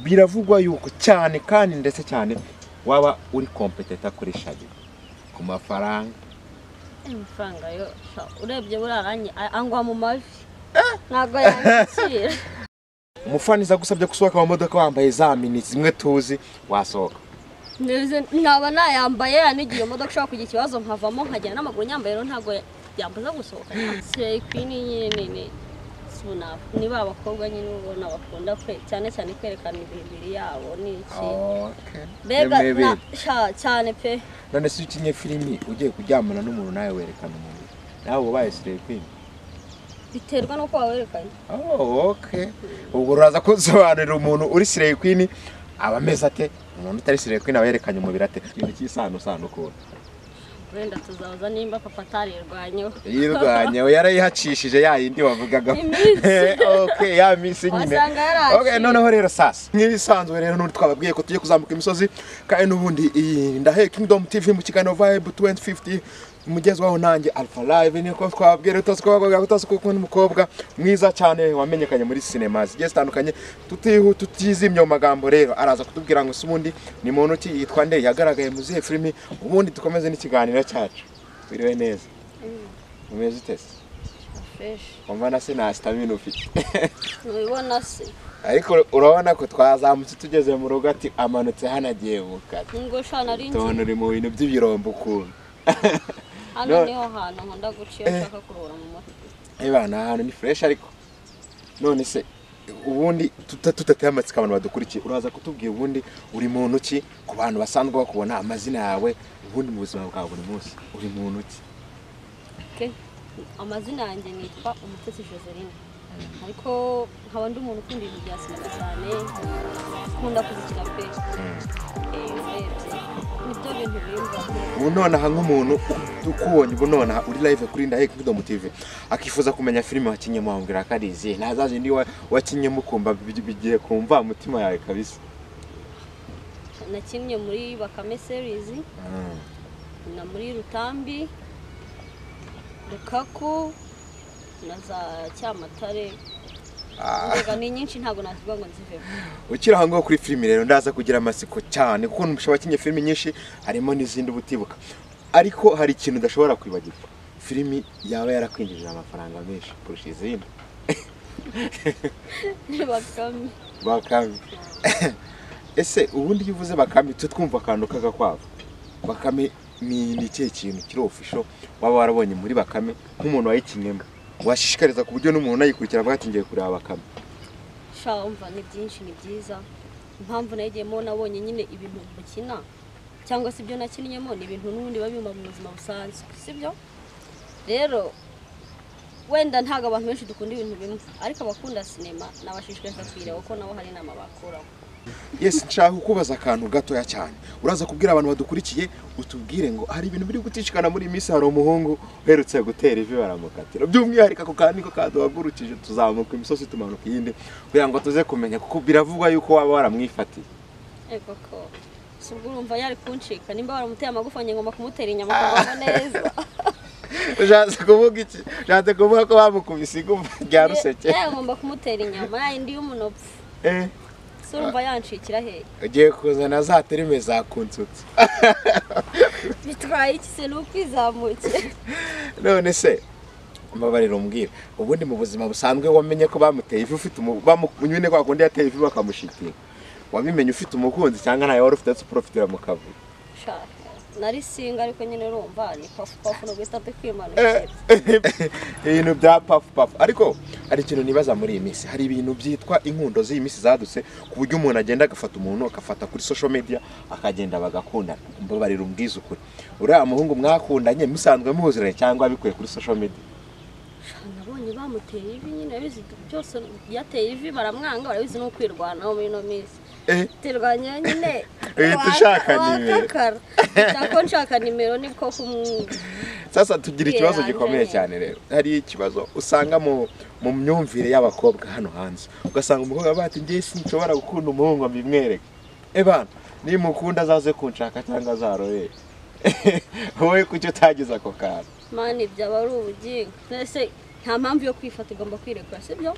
biravugwa yuko cyane kandi ndetse cyane waba uri kompeteta kuri shabi ku mafaranga amafaranga yo urebye buriya angwa mu mavi ntabwo yakira umufaniza agusabye gusohoka mu modoka wambaye za mini zimwe tuzi wasohoka nkaba nayambaye anigiye imodoka ishobora kugira ikibazo nkavamo nkagera n'amaguru nyambaye rero ntabwo yambuza gusohoka seyi kwini nyine nini sunafu niba abakobwa nyine ubona bakunda kwe cyane cyane kwerekana imibiri yabo n'iki mbega na- sha- cyane pe none se iyo ukinnye filimi ugiye kuryamana n'umuntu nawe werekana umubiri nawe uba ubaye sirepini biterwa n'uko wawerekanye Oh, okay. ubwo uraza kusobanurira umuntu uri sireye kwini aba ameze ate umuntu utari sireye kwini aba yerekanye umubiri ate ikintu cy'isanusano ukuntu wenda tuzabaza nimba papa atarirwanyeho yirwanya we yarayihacishije ya yindi wavugaga Iminsi. okay, ya minsi nyine Wasanga yaraciye. Okay, noneho rero sasa nk'ibisanzwe rero n'ubundi twababwiye ko tugiye kuzamuka imisozi kandi n'ubundi iyi ndahe kingdom tv mu kiganiro vibe 2050 mugezwaho nanjye alpha live niko twababwira utose ko abakobwa utose ko n'umukobwa mwiza cyane wamenyekanye muri cinema zigiye zitandukanye tutihu tutizimye mu magambo rero araza kutubwira ngo se ubundi ni muntu ki yitwa nde yagaragaye mu zihe filimi ubundi dukomeze n'ikiganiro cyacu biriwe neza umeze utese feshi wumva na sinasi stamina ufite ntubibona se ariko urabona ko twazamutse tugeze mu rugo ati amanutse hano agiye bukara ngo shana ari inzu tubona uri mu bintu by'ibirombo ukuntu hano No. niho hantu nkunda guca iyo nshaka kuruhura mu mutwe niba ni ahantu ni fureshi ariko none se ubundi tuta- tudateye amatsiko abantu badukurikiye uraza kutubwira ubundi uri muntu ki ku bantu basanzwe bakubona amazina yawe ubundi mu buzima bwa buri munsi uri muntu ki Ke, amazina yanjye nitwa umutesi joseline ariko nkaba ndi umuntu ukunda ibintu bya sinema cyane nkunda kubikina pe Eh, urebye nibyo bintu bimba ubu nonaha nk'umuntu ukubonye ubu nonaha uri live kuri ndahe kingdom tv akifuza kumenya filime wakinyemo wambwira ko ari izihe nta za zindi wa- wakinyemo ukumva bi- bigiye kumva mutima yawe kabisa nakinnye muri bakame series na muri rutambi rukaku na za cyamatare mbega ni nyinshi ntabwo nakivuga ngo nzivemo ukiri aho ngaho kuri filime rero ndaza kugira amatsiko cyane kuko umuntu wakinnye filime nyinshi harimo n'izindi uba utibuka ariko hari ikintu udashobora kwibagirwa filimi yaba yarakwinjirira amafaranga menshi kurusha izindi bakame bakame ese ubundi iyo uvuze bakame tujya twumva akantu k'agakwavu bakame ni ni ikihe kintu kiri ofisho waba warabonye muri bakame nk'umuntu wayikinnemo washishikariza ku buryo n'umuntu unayikurikira avuga ati ngiye kureba bakame sha umva ni byinshi ni byiza impamvu nagiyemo nabonye nyine ibintu mukina cyangwa se ibyo nakinnyemo ni ibintu n'ubundi biba bimba mu buzima busanzwe sibyo rero wenda ntabwo abantu benshi dukunda ibintu bimwe ariko abakunda sinema nabashishikariza kuyireba kuko nabo hari inama bakuramo yesi nshaka kukubaza akantu gatoya cyane uraza kubwira abantu badukurikiye utubwire ngo hari ibintu biri guticikana muri iyi minsi hari umuhungu uherutse gutera ivi baramukatira by'umwihariko ako kantu niko kaduhagurukije tuzamuka imisozi tumanuka iyindi kugira ngo tuze kumenya kuko biravugwa yuko waba waramwifatiye ariko ko si ubwo urumva yari kuncika nimba waramuteye amagufa njye ngomba kumutera inyama kugira neza ushatse kuvuga iki ushatse kuvuga ko bamukubise igumba rya ruseke yewe ngomba kumutera inyama yayindi y'umunopfu Eh, si urumva yancikira hehe ugiye kuzana za terime za kunsutse bitwaye iki se ni ukwizamukira none se mbabarira umbwira ubundi mu buzima busanzwe wamenye ko bamuteye ivi ufite umu- bamu- nyine kwa kundi yateye ivi bakamushitinga wabimenye ufite umukunzi cyangwa ntayo wari ufite ndetse uprofitira mu kavuyo Shaka, nari singa ariko nyine urumva ni pafu pafu no guhita Eh, tukwimanukira ibintu bya pafu pafu ariko hari ikintu nibaza muri iyi minsi hari ibintu byitwa inkundo z'iyi minsi zadutse ku buryo umuntu agenda agafata umuntu agafata kuri social media akagenda bagakundana mbabarira umbwiza ukuri uriya muhungu mwakundanye musanzwe muziranye cyangwa bikuye kuri social media Shaka, nabonye bamuteye ivi nyine bizi byose yateye ivi baramwanga barabizi no kwirwanaho muri ino minsi Eh. turwanya nyine Uhita ushaka wa- nimero. watakara. Ushaka ko nshaka nimero nibwo kumwe sasa tugira ikibazo Kwiranje. gikomeye cyane rero hari ikibazo usanga mu mu myumvire y'abakobwa hano hanze ugasanga umukobwa avuga ati ngewe sinshobora gukunda umuhungu ngo mbimwereke ebana nimukunda azaze kunshaka cyangwa azarore wowe kuki utagize ako kantu mani byaba ari ubugingo mbese nta mpamvu yo kwifata ugomba kwirekura sibyo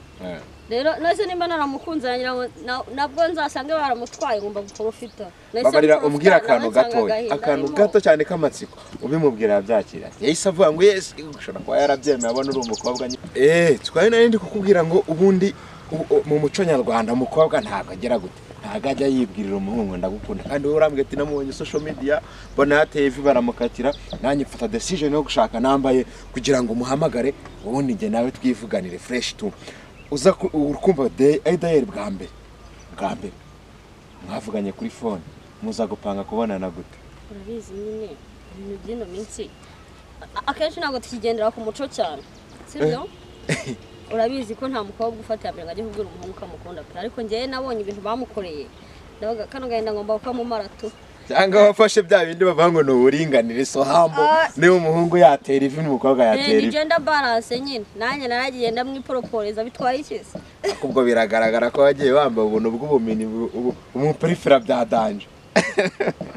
rero nahise nimba naramukunze nagira ngo na- nabwo nzasange baramutwaye ngomba gukobofita babarira umbwira akantu gatoya akantu gato cyane k'amatsiko ubimubwira yabyakira yahise avuga ngo yes ushobora kuba yarabyemeye abona uri umukobwa nyine eee twari nari ndi kukubwira ngo ubundi u- u- mu muco nyarwanda umukobwa ntabwo agira gute ntabwo ajya yibwirira umuhungu ndagukunda kandi wowe urambwira ati namubonye social media mbona yateye ivi baramukatira nanjye mfata decision yo gushaka nambaye kugira ngo umuhamagare ubundi njye nawe twivuganire fresh tu uza ku- ukumva de idayeri bwa mbere bwa mbere mwavuganye kuri fone muza gupanga kubonana gute urabizi nyine ibintu by'ino minsi a- akenshi ntabwo tukigendera ku muco cyane sibyo urabizi ko nta mukobwa ufatira mbere ngo ajye kubwira umuhungu ko amukunda pe ariko njyewe nabonye ibintu bamukoreye ndavuga kano gahinda ngomba kukamumara tu cyangwa wafashe bya bindi bavuga ngo ni uburinganire so hambo Ah. niba umuhungu yatera ivi n'umukobwa yatera ni ivi gender balance nyine nanjye naragiye ndamwiporoporeza bitwaye ikiza ariko ubwo biragaragara ko wagiye wambaye ubuntu bw'ubumenyi bu- bu- umuperifera bya danje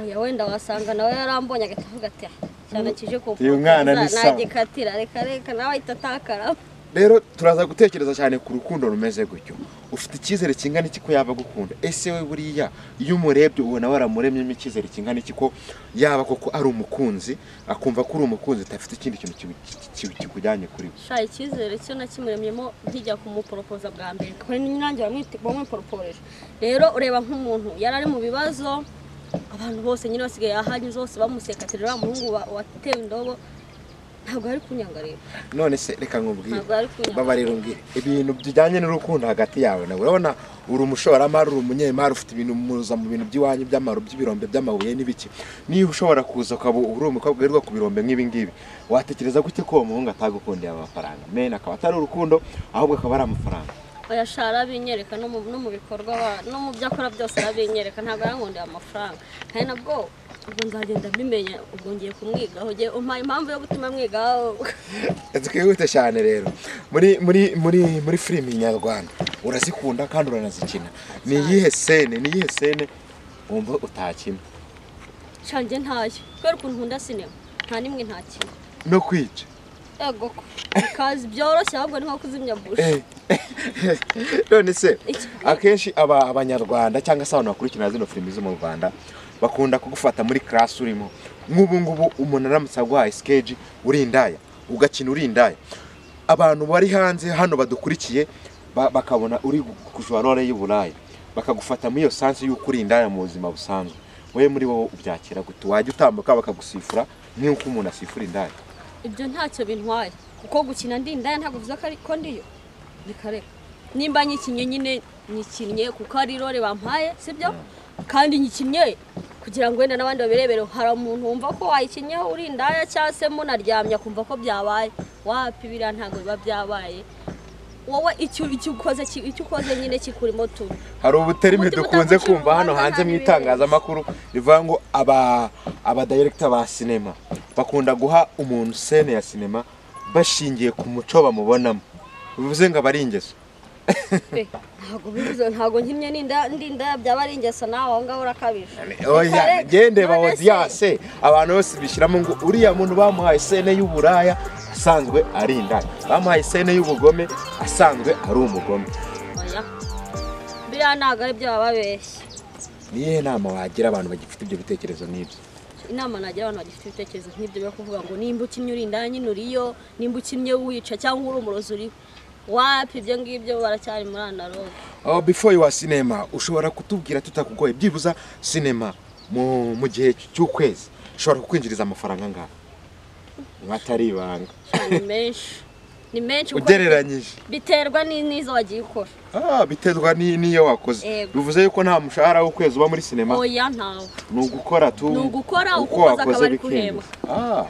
oya wenda wasanga nawe yarambonye agahita avuga ati "Ah, cyane kije Uyu mwana ni sawa." nagikatira reka reka nawe ahita atakara rero turaza gutekereza cyane ku rukundo rumeze gutyo ufite icyizere kingana iki ko yaba agukunda ese we buriya iyo umurebye ubona waramuremyemo icyizere kingana iki ko yaba koko ari umukunzi akumva ko uri umukunzi utafite ikindi kintu kibi- ki- ki- kikujyanye kuri we sha icyizere cyo nakimuremyemo nkijya kumuporopoza bwa mbere kuri nanjye bamwiti- bamwiporoporeje rero ureba nk'umuntu yari ari mu bibazo abantu bose nyine basigaye ahanyuze hose bamuseka ati rero wa muhungu wa- watewe indobo ntabwo ari kunyanga rero none se reka nkubwire Ntabwo ari kunyanga. babarira umbwire ibintu bijyanye n'urukundo hagati yawe nawe urabona uri umushoramari uri umunyemari ufite ibintu muza mu bintu by'iwanyu by'amaro by'ibirombe by'amabuye n'ibiki niba ushobora kuza ukaba uri umukobwa wirirwa ku birombe nk'ibi ngibi watekereza gute ko uwo muhungu atagukundiye amafaranga mena akaba atari urukundo ahubwo akaba ari amafaranga oya sha arabinyereka no mu no mu bikorwa aba- no mu byo akora byose arabinyereka ntabwo arankundira amafaranga kandi nabwo ubwo nzagenda mbimenya ubwo ngiye kumwigaho ugiye umpaye impamvu yo gutuma amwigaho twihute cyane rero muri muri muri muri filimi nyarwanda urazikunda kandi uranazikina ni iyihe sene ni iyihe sene wumva utakina shanjye ntayo kubera ukuntu nkunda sinema nta n'imwe ntakintu no kwica Ego ko bikaza byoroshye ahubwo ni nko kuzimya buji none se Iki- akenshi aba abanyarwanda cyangwa se abantu bakurikirana zino filimi zo mu rwanda bakunda kugufata muri karasi urimo nk'ubu ngubu umuntu aramutse aguhaye sikeji uri indaya ugakina uri indaya abantu bari hanze hano badukurikiye ba- bakabona uri kujura role y'uburaya bakagufata muri iyo sansi y'uko uri indaya mu buzima busanzwe wowe muri wowe ubyakira gute wajya utambuka bakagusifura nk'uko umuntu asifura indaya ibyo ntacyo bintwaye kuko gukina ndi indaya ntabwo bivuze ko ari- ko ndiyo bikareka nimba nyikinnye nyine nyikinnye kuko ari role bampaye sibyo kandi nyikinnye kugira ngo wenda n'abandi babirebere hari umuntu wumva ko wayikinnyeho uri indaya cyangwa se munaryamye akumva ko byabaye wapi biriya ntabwo biba byabaye wowe icyo icyo ukoze ki- icyo ukoze nyine kikurimo tu hari ubuterime Umutima dukunze utagucira kumva hano urubanza hanze nta mu n'ibindi. itangazamakuru rivuga ngo aba abadirekita ba sinema bakunda guha umuntu sene ya sinema bashingiye ku muco bamubonamo bivuze ngo aba ari ingeso Pe, ntabwo bivuze ntabwo nkimye n'inda ndinda byaba ari ingeso nawe aho ngaho urakabije oya Reka- gende ba none se, odiyase abantu bose bishyiramo ngo uriya muntu bamuhaye sene y'uburaya asanzwe ari indaya bamuhaye sene y'ubugome asanzwe ari umugome oya, biriya ntabwo ari byo baba babeshye ni iyihe nama wagira abantu bagifite ibyo bitekerezo n'ibyo inama nagira abantu bagifite ibitekerezo nk'ibyo byo kuvuga ngo nimba ukinnye uri indaya nyine uriyo nimba ukinnye wica cyangwa uri umurozi uriho wapi ibyo ngibyo baracyari muri analoge aho before wa sinema ushobora kutubwira tutakugoye byibuza sinema mu mu gihe cy'ukwezi ushobora kukwinjiriza amafaranga angahe atari ibanga Cyane ni menshi ni menshi kuko ugereranyije biterwa ni- n'izo wagiye ukora ah, biterwa ni- n'iyo wakoze Yego. bivuze yuko nta mushahara w'ukwezi uba muri sinema oya ntawe ni ugukora tu Ni ugukora, uko ukukoza wakoze akaba ari bikinjiza. Ah.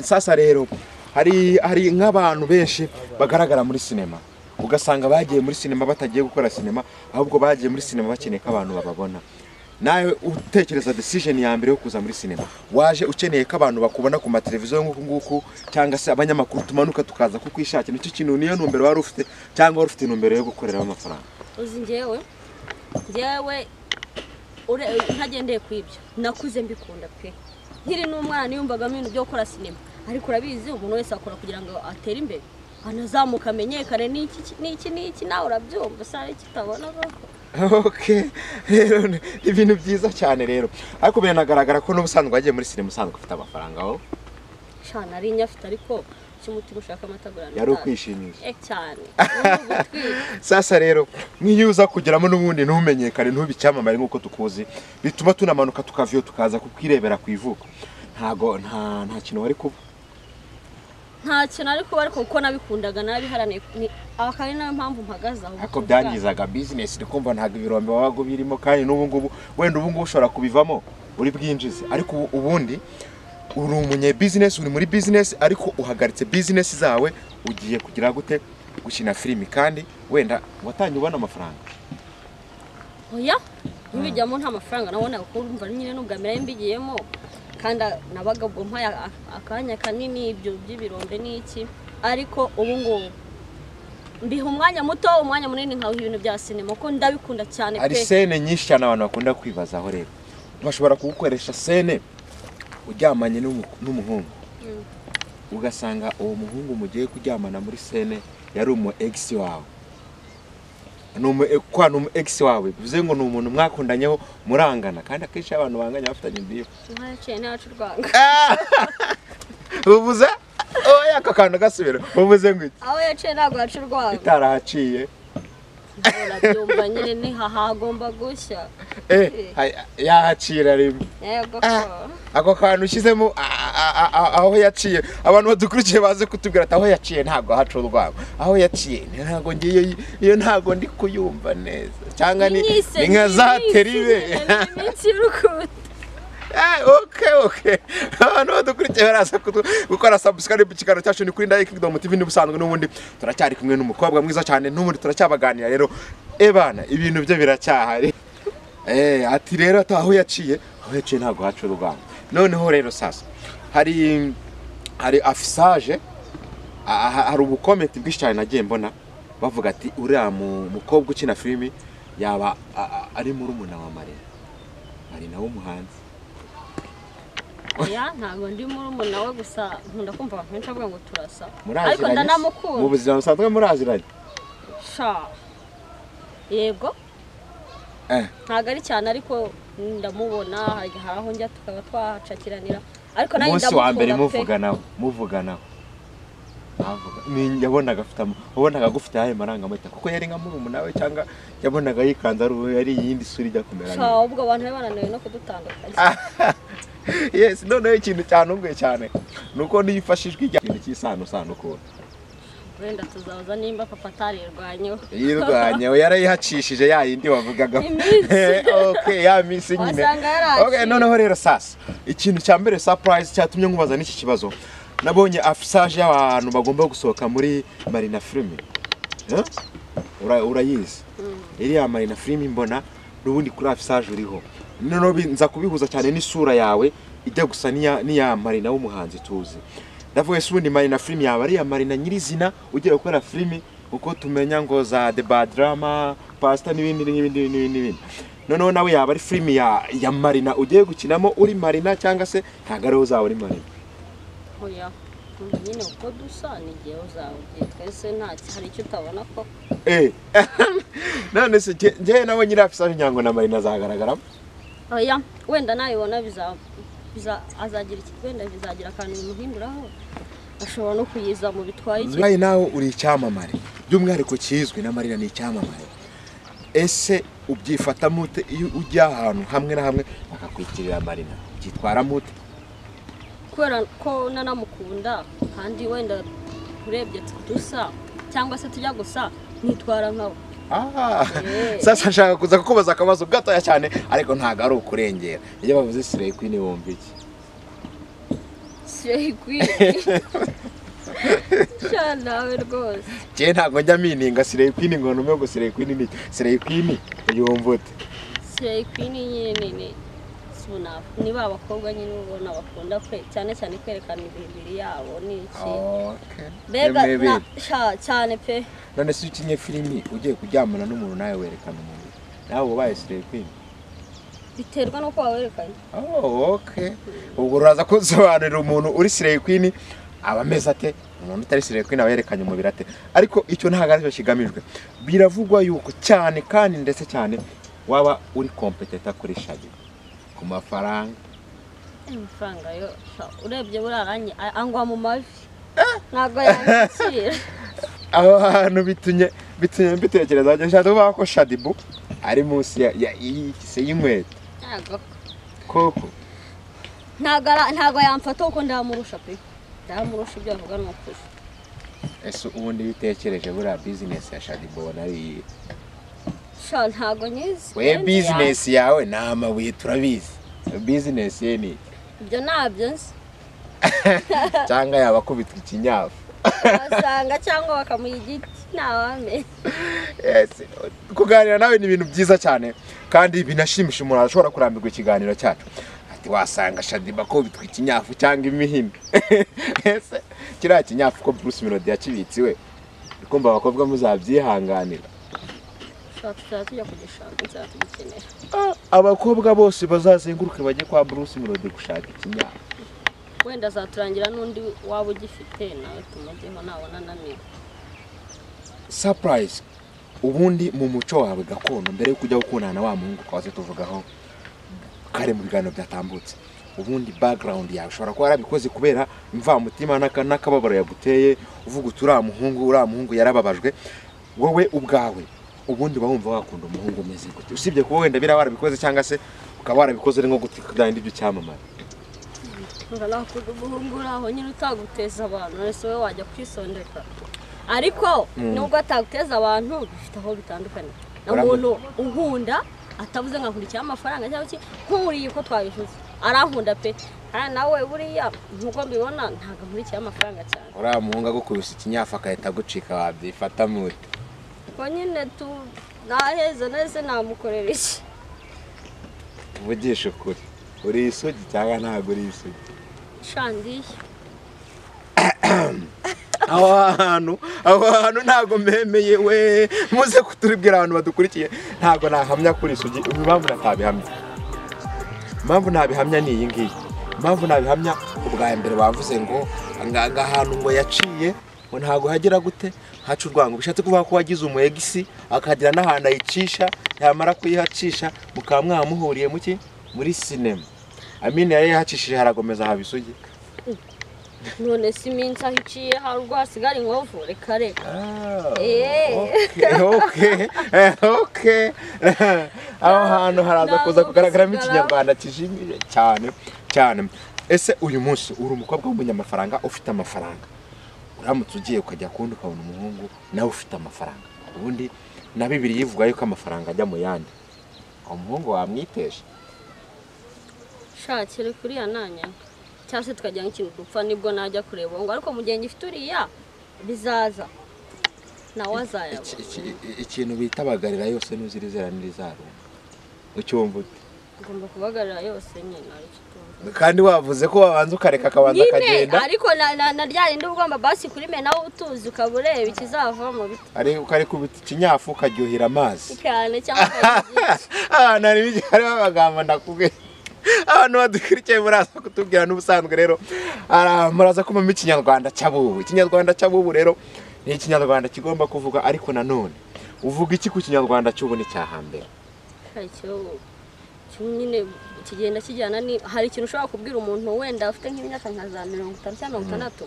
sasa rero hari hari nk'abantu benshi bagaragara muri sinema ugasanga bagiye muri sinema batagiye gukora sinema ahubwo bagiye muri sinema bakeneye ko abantu bababona nawe utekereza decision ya mbere yo kuza muri sinema waje ukeneye ko abantu bakubona ku mateleviziyo nk'uku nguku cyangwa se abanyamakuru tumanuka tukaza kukwishakira nicyo kintu niyo ntumbero wari ufite cyangwa wari ufite intumbero yo gukoreraho amafaranga uzi njyewe njyewe ure- ntagendeye ku ibyo nakuze mbikunda pe nkiri n'umwana niyumvagamo ibintu byo gukora sinema ariko urabizi umuntu wese akora kugira ngo atere imbere anazamuka amenyekane n'iki ki- n'iki n'iki nawe urabyumva usanga kitabona koko ok rero ni ibintu byiza cyane rero ariko biranagaragara ko n'ubusanzwe wagiye muri sinema usanzwe ufite amafaranga aho shana ari inyo afite ariko cy'umutima ushaka amatagura yari ukwishimisha Eh, cyane Ubu ni ugutwita. sasa rero nk'iyo uza kugeramo n'ubundi ntumenyekane ntube icyamamare nk'uko tukuzi bituma tunamanuka tukaviyo tukaza kukirebera ku ivuko ntago nta nta kintu wari kuba nta kintu ariko ariko kuko nabikundaga nabiharaniye ni- akaba ari nayo mpamvu mpagaze aho ariko byangizaga bizinesi ndi kumva ntabwo ibirombe wabaga birimo kandi n'ubu ngubu wenda ubu ngubu ushobora kubivamo uri bwinjize ariko ubu- ubundi uri umunye bizinesi uri muri bizinesi ariko uhagaritse bizinesi zawe ugiye kugira gute gukina filimi kandi wenda watangiye ubona amafaranga oya ntibijyamo nta mafaranga nabonaga kuko urumva nyine n'ubwa mbere nari mbigiyemo kandi a- nabaga ubwo mpaye a- akanya kanini ibyo by'ibirombe n'iki ariko ubu ngubu mbiha umwanya muto umwanya munini nkawuha ibintu bya sinema kuko ndabikunda cyane hari pe sene nyinshi cyane abantu bakunda kwibazaho rero bashobora kugukoresha sene uryamanye n'umu- n'umuhungu Mm. ugasanga uwo muhungu mugiye kuryamana muri sene yari umu egisi wawe ni umu kwa ni umu egisi wawe bivuze ngo ni umuntu mwakundanyeho murangana kandi akenshi iyo abantu banganye bafitanye imbibi ntayaciye ntayaca urwanga ubuze oya aka kantu gasubira ubuze ngo iki aho yaciye ntabwo yaca urwanga itarahaciye urabyumva nyine ni hahagomba gushya eh hay- yahacira rimwe yego Ah. ko ako kantu ushyizemo a- a- a- a- aho yaciye abantu badukurikiye baze kutubwira ati aho yaciye ntabwo haca urwango aho yaciye ntabwo ngiye iyo ntabwo ndi kuyumva neza cyangwa ni Inyise, ni nka za inyise, teribe ni iminsi y'urukundo Eh, ok ok abantu badukurikiye baraza kutu- gukora subscribe ku kiganiro cyacu ni kuri ndayi kingdom tv n'ubusanzwe n'ubundi turacyari kumwe n'umukobwa mwiza cyane n'ubundi turacyabaganira rero ebana ibintu bye biracyahari Eh, ati rero ati aho yaciye aho yaciye ntabwo haca urugamba noneho rero sasa hari hari afisaje a- a- hari ubukomenti bwinshi cyane nagiye mbona bavuga ati uriya mu- mukobwa ukina filimi yaba a- a- ari murumuna wa marina marina w'umuhanzi oya ntabwo ndi murumuna we gusa nkunda kumva abantu benshi bavuga ngo turasa ariko muraziranye se? mu ndanamukunda buzima busanzwe muraziranye sha yego Eh. ntabwo ari cyane ariko ndamubona hari hari aho njya tukaba twahacakiranira ariko nanjye umunsi wa mbere ndamukunda pe muvuganaho muvuganaho Navuga- ni- yabonaga afite ama- wabonaga agufite ayahe marangamutima kuko yari nka murumuna we cyangwa yabonaga yikanze ari uwo- ari iyindi sura ijya kumera sha nka- ubwo abantu be bananiwe no kudutandukanya yes noneho ikintu cyanubwe cyane ni uko niyo ifashijwe ijya ikintu cy'isanusano ukuntu wenda tuzaza nimba papa atarirwanyeho yirwanya we yarayihacishije ya yindi wavugaga Iminsi. Eh, okay ya minsi nyine Wasanga yaraciye. okay noneho rero sasa ikintu cya mbere surprise cyatumye nkubaza n'iki kibazo nabonye afisage y'abantu bagomba gusohoka muri marina filime Eh? Ura- urayizi iriya marina filime mbona n'ubundi kuri afisage uriho noneho bi- nza kubihuza cyane n'isura yawe ijya gusa n'iya n'iya marina w'umuhanzi tuzi ndavuga ese ubundi marina filime yaba ari iya marina nyirizina ugiye gukora filime uko tumenya ngo za the bad drama pasita n'ibindi n'ibindi n'ibindi n'ibindi noneho nawe yaba ari filime ya, ya marina ugiye gukinamo uri marina cyangwa se ntabwo ariho uzaba uri marina oya Ubu nyine uko dusa ni igihe uzawe ugiye twese nta hari icyo utabona ko Eh. none se nge- ngewe nawe nyiri afisage nyango na marina azagaragaramo oya wenda nayibona biza biza azagira iki wenda bizagira akantu bimuhinduraho ashobora no kuyiza mu bitwaye iki Nawe nawe uri icyamamare by'umwihariko kizwi na Marina ni icyamamare ese ubyifatamo ute iyo ujya ahantu hamwe na hamwe bakakwitirira Marina byitwaramo ute kubera ko nanamukunda kandi wenda urebye dusa cyangwa se tujya gusa nitwara nkawe Ah, Eh. sasa nshaka kuza kukubaza akabazo gatoya cyane ariko ntabwo ari ukurengera iyo bavuze Slay Queen wumva iki siyo ikwiye sha nawe rwose njyewe ntabwo njya mininga Slay Queen ngo numve ngo Slay Queen ni iki. Slay Queen yumva ute siyo ikwiye ni nyine ni sibona ni ba bakobwa nyine ubona bakunda kwe cyane cyane kwerekana imibiri yabo n'iki Okay. mbega Yemewe na- bindi. sha cyane pe none se ukinye filimi ugiye kuryamana n'umuntu nawe werekana umuntu nawe uba ubaye Slay Queen biterwa n'uko wawerekanye Oh, okay. Ubwo uraza kunsobanurira umuntu uri Slay Queen aba ameze ate umuntu utari siriye ko nawe yerekanye umubiri ate ariko icyo ntabwo aricyo kigamijwe biravugwa yuko cyane kandi ndetse cyane waba uri kompeteta kuri shagi ku mafaranga amafaranga yo sha, urebye buriya nanjye a- angwa mu mavi ntabwo yanyakira aho hantu bitumye bitumye mbitekereza njye nshaka kuvuga ko shadibu ari munsi ya ya- y'ikise y'inkweto ntabwo koko ntabwo ara- ntabwo yamfata kuko ndamurusha pe ndamurusha ibyo avuga ni ukuri ese ubundi iyo utekereje buriya bizinesi ya shadibu ubona ari iyihe sha ntabwo nyizi we Wenda bizinesi yawe ni amabuye turabizi bizinesi ye ni iki? ya- ibyo ntabyo nzi cyangwa yaba akubitwa ikinyafu abasanga cyangwa bakamuha igiti ntawamenya Yes. kuganira nawe ni ibintu byiza cyane kandi binashimisha umuntu ashobora kurambirwa ikiganiro cyacu ati wasanga shadiba ko bitwa ikinyafu cyangwa imihino ese kiriya kinyafu ko bruce melody yakibitse iwe kumva abakobwa muzabyihanganira sha tuzaba tujya kugishaka nzaba tugikenera Ah, abakobwa bose bazazenguruke bajye kwa bruce melody gushaka ikinyafu wenda azaturangira n'undi waba ugifite nawe tumujyeho nabona ananiwe surprise ubundi mu muco wawe gakondo mbere yuko ujya gukundana na wa muhungu twaze tuvugaho kare mu biganiro byatambutse ubundi background yawe ushobora kuba yarabikoze kubera imvamutima n'aka- n'akababaro yaguteye uvuga uti uriya muhungu uriya muhungu yarababajwe wowe ubwawe ubundi uba wumva wakunda umuhungu umeze gute usibye kuba wenda biriya warabikoze cyangwa se ukaba warabikoze ari nko gutwika bya bindi by'icyamamare uranakunda umuhungu uri aho nyine utaguteza abantu wese wowe wajya kwisondeka ariko nubwo ataguteza abantu bifite aho bitandukanye na Uramu- muntu unkunda atavuze nka nkurikiyeho amafaranga cyangwa iki nkuriye uko twabivuze arankunda pe Ari nawe buriya nk'uko mbibona ntabwo nkurikiyeho amafaranga cyane uriya muhungu agukubise ikinyafu agahita agucika wabyifata mute ubwo nyine tu naheza nahise namukorera iki uvugisha ukuri uri isugi cyangwa ntabwo uri isugi shandiye aho hantu aho hantu ntabwo memeye we muze kuturibwira abantu badukurikiye ntabwo nahamya kuri isugi impamvu natabihamya impamvu nabihamya ni iyi ngiyi impamvu nabihamya ubwa mbere bavuze ngo anga- aga hantu ngo yaciye ngo ntabwo hagera gute haca urwango bishatse kuvuga ko wagize umuyegisi akagira n'ahantu ayicisha yamara kuyihacisha mukaba mwamuhuriye muki muri sinema amina yari yahacishije harakomeza haba isugi none si iminsi aho iciye hari ubwo hasigara inkovu reka reka oke aho hantu haraza kuza kugaragaramo ikinyarwanda kijimije cyane cyane ese uyu munsi uri umukobwa w'umunyamafaranga ufite amafaranga uramutse ugiye ukajya kundi ukabona umuhungu nawe ufite amafaranga ubundi na bibiri yivuga yuko amafaranga ajya mu yandi umuhungu wamwitesha shakire kuriya nanyanga cyangwa se tukajya nk'ikintu dupfa nibwo najya kureba uwo ngo ariko mu gihe ngifite uriya bizaza nawe Iki- azayabona iki- iki- ikintu bita bagarira yose ntuzirizera n'irizarumba ucyumva ute ngomba kubagarira yose nyine aricyo tuvuga. kandi wavuze ko wabanza ukareka akabanza nyine akagenda ariko na- na- na rya rindi ugomba basi kuri me nawe utuzi ukaba ureba ikizavamo bit- ari ukari kubita ikinyafu ukaryohera amazi cyane cyangwa ukajya ugira- ahantu hari hariho amagambo ndakubwiye abantu badukurikiye muraza kutubwira n'ubusanzwe rero ara- muraza kumamo ikinyarwanda cy'abubu ikinyarwanda cy'abubu rero ni ikinyarwanda kigomba kuvuga ariko nanone uvuga iki ku kinyarwanda cy'ubu ni cya hambere hari icyo cyo nyine kigenda kijyana ni hari ikintu ushobora kubwira umuntu wenda afite nk'imyaka nka za mirongo itanu cyangwa mirongo itandatu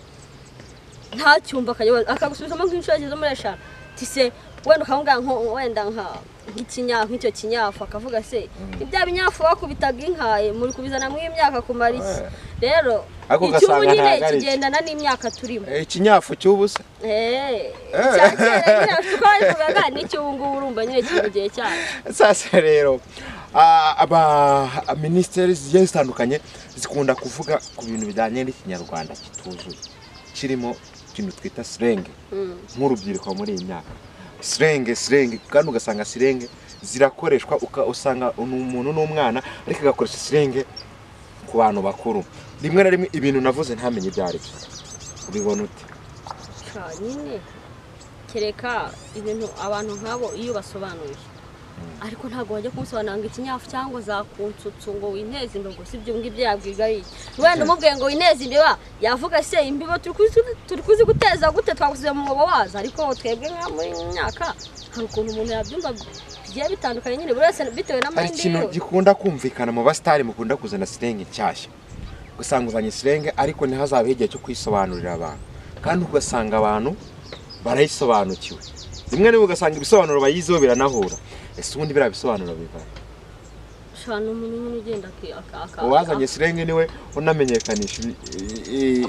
nta cyumba akajya- akagusubizamo nk'inshuro yageze muri eshanu tise wenda ukamubwira nko wenda nka nk'ikinyafu nk'icyo kinyafu akavuga se ibya binyafu bakubitaga inka muri kubizana mu imyaka kumara iki rero Ariko icyubu ugasanga nyine ntabwo ari icyo. kigendana n'imyaka turimo Eh, ikinyafu cy'ubusa eee cya kera nyine uko babivugaga n'icy'ubu ngubu urumva nyine kiri mu gihe cyacu sasa rero ah, aba minisiteri zigiye zitandukanye zikunda kuvuga ku bintu bijyanye n'ikinyarwanda kituzuye kirimo ikintu twita sirenge Mm. nk'urubyiruko muri iyi myaka sirenge sirenge kandi ugasanga sirenge zirakoreshwa uka- usanga ni umuntu n'umwana ariko agakoresha sirenge ku bantu bakuru rimwe na rimwe ibintu navuze ntamenye ibyo ari byo ubibona ute Ka- nyine kereka ibintu abantu nk'abo iyo basobanuye ariko ntabwo wajya kumusobanurira ngo ikinyafu cyangwa zakunsutsu ngo wineze imbogo si ibyo ngibyo yabwiga iki wenda umubwiye ngo wineze imbiba yavuga se imbiba turi kuzi- turi kuzi guteza gute twagusize mu mwobo wazo ariko twebwe nka muri iyi myaka hari ukuntu umuntu yabyumva bigiye bitandukanye nyine buri wese bitewe hari n'amahirwe ikintu yiwe gikunda kumvikana mu basitari mukunda kuzana sirenge nshyashya usanga uzanye sirenge ariko ntihazabeho igihe cyo kuyisobanurira abantu kandi ugasanga abantu barayisobanukiwe rimwe na rimwe ugasanga ibisobanuro bayiziho biranahura ese ubundi biriya bisobanuro bivana ushobora umuntu nyine ugenda aki- aka- aka- uwazanye sirenge niwe unamenyekanisha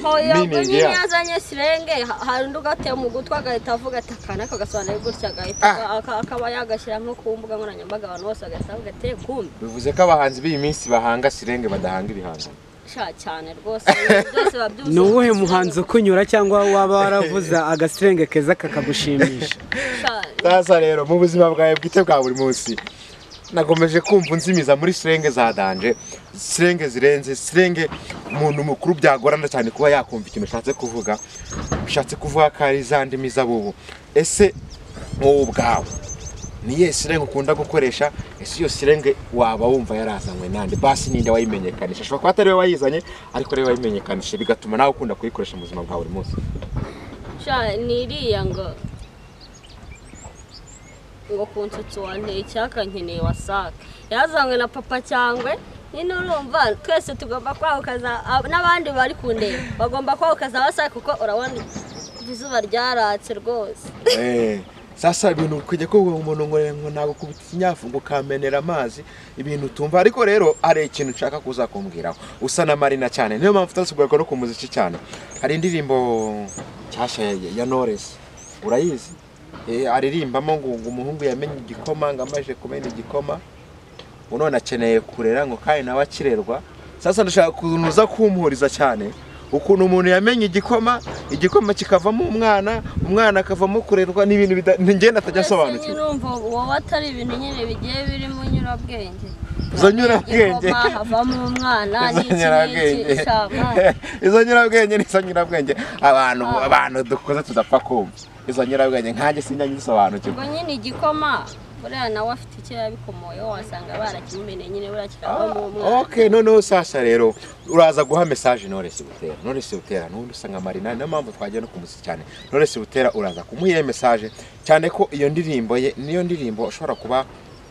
hoya ubwo iminingi nyine yayo yazanye sirenge ha- hari undi ugatema ugutwi agahita avuga ati akanaka agasobanura gutya agahita Ah. aka- aka- akaba yagashyira nko ku mbuga nkoranyambaga abantu bose bagahita bavuga ati kumbi bivuze ko abahanzi b'iyi minsi bahanga sirenge badahanga ibihangano sha cyane rwose ibintu byose biba byuzuye ni uwuhe muhanzi ukunyura cyangwa waba waravuze agasirenge keza kakagushimisha Sha, sasa rero mu buzima bwawe bwite bwa buri munsi nakomeje kumva unzimiza muri sirenge za danje sirenge zirenze sirenge umuntu mukuru byagorana cyane kuba yakumva ikintu ushatse kuvuga ushatse kuvuga ko ari za ndimi z'abubu ese wowe ubwawe niye sirenge ukunda gukoresha ese iyo sirenge waba wumva yarazanywe nande basi ninde wayimenyekanisha ashobora kuba atari we wayizanye ariko ariwe wayimenyekanisha bigatuma nawe ukunda kuyikoresha mu buzima bwa buri munsi sha ni iriya ngo ngo ku nsutsi wanteye icyaka nkeneye wasake yazanywe na papa cyangwe nyine urumva twese tugomba kwahukaza ab- n'abandi bari ku ndeba bagomba kwahukaza wasake kuko urabona izuba ryaratse rwose Eh, sasa ibintu kujya kuvuga ngo umuntu ngo ngo ntabwo kubita ikinyafu ngo ukamenera amazi ibintu utumva ariko rero hari ikintu nshaka kuza kumbwiraho usa na marina cyane niyo mpamvu utasubuka no ku muziki cyane hari indirimbo nshyashya ya, ya Knowless. urayizi Eh, aririmbamo ngo ngo umuhungu yamenye igikoma ngo amaje kumena igikoma ngo none akeneye kurera ngo kandi nawe akirerwa sasa ndashaka ukuntu uza kumuhuriza cyane ukuntu umuntu yamenye igikoma igikoma kikavamo umwana umwana akavamo kurerwa n'ibintu bida- ngenda atajya mbese asobanukirwa nyine urumva wowe atari ibintu nyine bigiye birimo nyurabwenge Izo nyurabwenge. Igikoma, havamo umwana n'iki n'iki sha mwana. izo nyirabwenge nizo nyirabwenge abantu abantu dukoze tudapfa kumva izo nyirabwenge nkanjye sinjya nyisobanukirwa ubwo nyine igikoma buriya nawe afite icyo yabikomoyeho wasanga barakimumeneye nyine buriya kikavamo umwana ok noneho sasa rero uraza guha mesaje Knowless Butera Knowless Butera n'ubundi usanga marina niyo mpamvu twagiye no kumuzi cyane Knowless Butera uraza kumuha iyo mesaje cyane ko iyo ndirimbo ye niyo ndirimbo ashobora kuba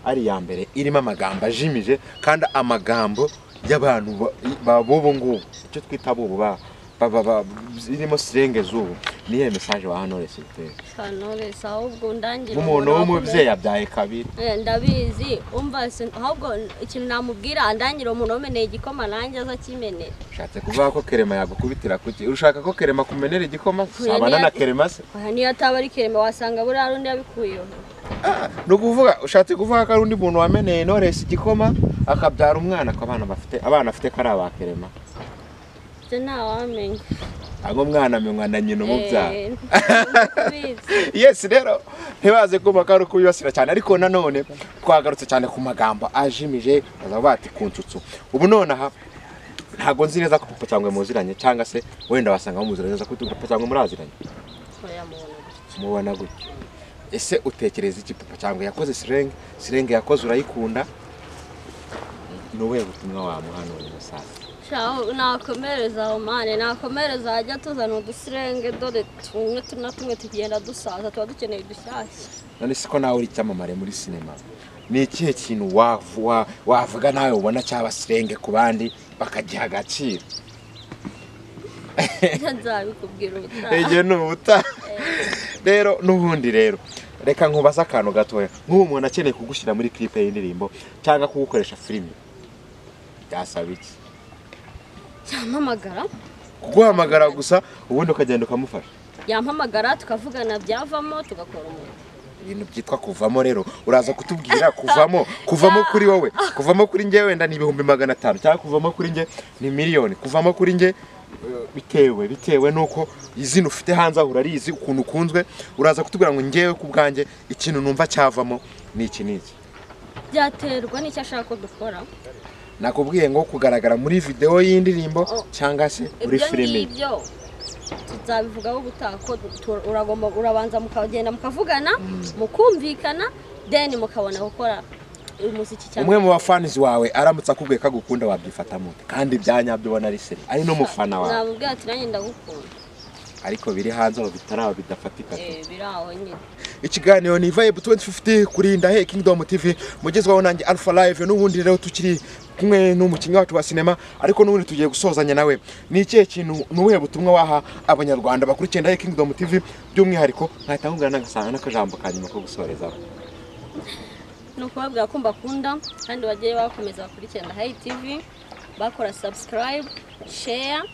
ari iya mbere irimo amagambo ajimije kandi amagambo y'abantu ba- ba- b'ubu ngubu icyo twita abubu ba ba- ba- ba- irimo sirenge z'ubu niyo mesaje waha Knowless Butera kanores ahubwo ndangire nk'umuntu umuntu w'umubyeyi yabyaye kabiri Eh, ndabizi umva se- ahubwo ikintu namubwira ndangire umuntu wameneye igikoma nanjye aza akimenera ushatse kuvuga ko kerema yagukubitira kuki urashaka ko kerema kumenera igikoma sabana na kerema se oya niyo ataba ari kereme wasanga buriya rundi yabikuyeho ni ukuvuga ushatse kuvuga ko ari undi muntu wameneye Knowless igikoma akabyara umwana ko abana bafite abana afite ko ari aba kerema ibyo ntawamenya ahubwo umwana amenywa na nyina umubyara Eh, ndakubizi. yesi rero ntibaze kumva ko ari ukubibasira cyane ariko nanone twagarutse cyane ku magambo ajimije bazavuga bati ku nsutsu ubu nonaha ntabwo nzi neza ko papa cyangwa muziranye cyangwa se wenda wasanga muziranye neza ko papa cyangwa muraziranye oya muntu mubona gutyo ese utekereza iki papa cyangwa yakoze sirenge sirenge yakoze urayikunda ni ubuhe butumwa wamuha none musaza Shaho nakomereza aho mane nakomereza hajya tuzana udusirenge dore tumwe tu- na tumwe tugenda dusaza tuba dukeneye udushyashya none siko nawe uri icyamamare muri sinema ni ikihe kintu wavu- wa- wavuga nawe ubona cyaba sirenge ku bandi bakagiha agaciro nzabikubwira ubutaha igihe ni ubuta rero n'ubundi rero reka nkubaze akantu gatoya nk'ubu umuntu akeneye kugushyira muri clip y'indirimbo cyangwa kugukoresha filime byasaba iki yampamagara kuguhamagara gusa ubundi ukagenda ukamufasha yampamagara tukavugana byavamo tugakora umuntu ibintu byitwa kuvamo rero uraza kutubwira kuvamo kuvamo kuri wowe kuvamo kuri njye wenda ni ibihumbi magana atanu cyangwa kuvamo kuri njye ni miliyoni kuvamo kuri njye eh, bitewe bitewe n'uko izina ufite hanze aho urarizi ukuntu ukunzwe uraza kutubwira ngo ngewe ku bwanjye ikintu numva cyavamo ni iki n'iki byaterwa n'icyo ashaka ko dukora nakubwiye ngo kugaragara muri videwo y'indirimbo cyangwa se muri ibyo filime ngibyo tuzabivugaho ubutaha ko du- tu- uragomba urabanza mukagenda mukavugana mukumvikana deni mukabona gukora umuziki cyane umwe mu bafanizi wawe aramutse akubwiye ko agukunda wabyifatamo kandi ibya nyabyo ubona ari seri ari n'umufana wawe nabubwira ati nanjye ndagukunda ariko biri hanze aho bitaraba bidafatika tu. Eh, biri aho nyine ikiganiro ni vibe 2050 kuri ndahe kingdom tv mugezwaho nanjye alpha live n'ubundi rero tukiri kumwe n'umukinnyi wacu wa sinema ariko n'ubundi tugiye gusozanya nawe ni ikihe kintu ni ubuhe butumwa waha abanyarwanda bakurikiye ndahe kingdom tv by'umwihariko nkahita nkubwira n'agasanga n'akajambo ka nyuma ko gusorezaho ni ukubabwira ko mbakunda kandi bagiye bakomeza bakurikirana hayi tivi bakora subscribe share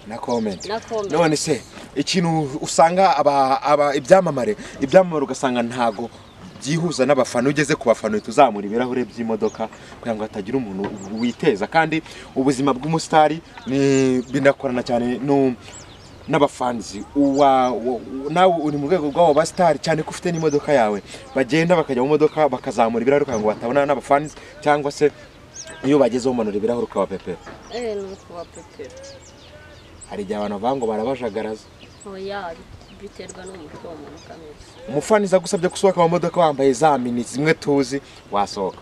na komenti na comment none se ikintu usanga aba aba ibyamamare ibyamamare ugasanga ntago byihuza n'abafana ugeze ku bafana uhita uzamura ibirahure by'imodoka kugira ngo hatagira umuntu witeza kandi ubuzima bw'umusitari ni binakorana cyane no n'abafanzi uwa wa- wa- nawe uri mu rwego rw'abo basitari cyane ko ufite n'imodoka yawe bagenda bakajya mu modoka bakazamura ibirahure kugira ngo batabonana n'abafanzi cyangwa se iyo bagezeho umanura ibirahure ukabapepera eh ni ukubapepera hari igihe abantu bavuga ngo barabajagaraza oya biterwa n'umutwe wa muntu kamere umufaniza agusabye gusohoka mu modoka wambaye za mini zimwe tuzi wasohoka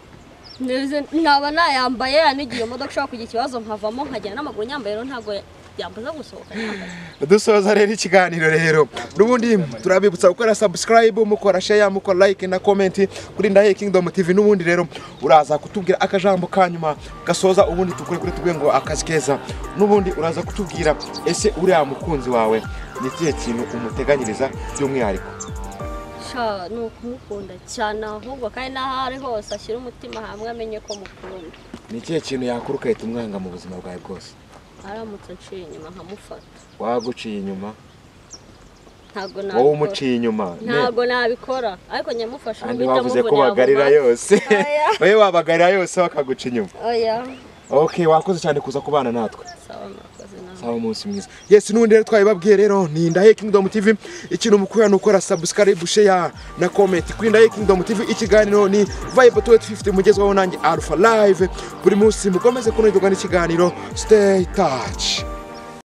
Ndeze- nkaba nayambaye anigiye iyo modoka ishobora kugira ikibazo nkavamo nkagera n'amaguru nyambaye rero ntabwo yambuza gusohoka nyambaye dusoza rero ikiganiro rero n'ubundi turabibutsa gukora subscribe mukora share mukora like na comment kuri ndahe kingdom tv n'ubundi rero uraza kutubwira akajambo ka nyuma gasoza ubundi tukore kuri tubwe ngo akazi keza n'ubundi uraza kutubwira ese uriya mukunzi wawe ni ikihe kintu umuteganyiriza by'umwihariko sha ni ukumukunda cyane ahubwo kandi n'aho ari hose ashyira umutima hamwe amenye ko mukunda ni ikihe kintu yakora ugahita umwanga mu buzima bwawe bwose aramutse aciye inyuma nkamufata waguciye inyuma ntabwo wowe nabikora umuciye inyuma ne- ntabwo nabikora ariko nyamufasha kandi guhitamo wavuze ko ubu nabuma. bagarira yose Oya. wowe wabagarira yose bakaguca inyuma oya ok wakoze cyane kuza kubana natwe sawa mwakoze nawe saba umunsi mwiza yes n'ubundi rero twabibabwiye rero ni ndahe kingdom tv ikintu mukora ni ukora subscribe share na comment kuri ndahe kingdom tv ikiganiro ni vibe 250 mugezwaho nanjye alpha live buri munsi mukomeze kunogerwa n'ikiganiro stay touch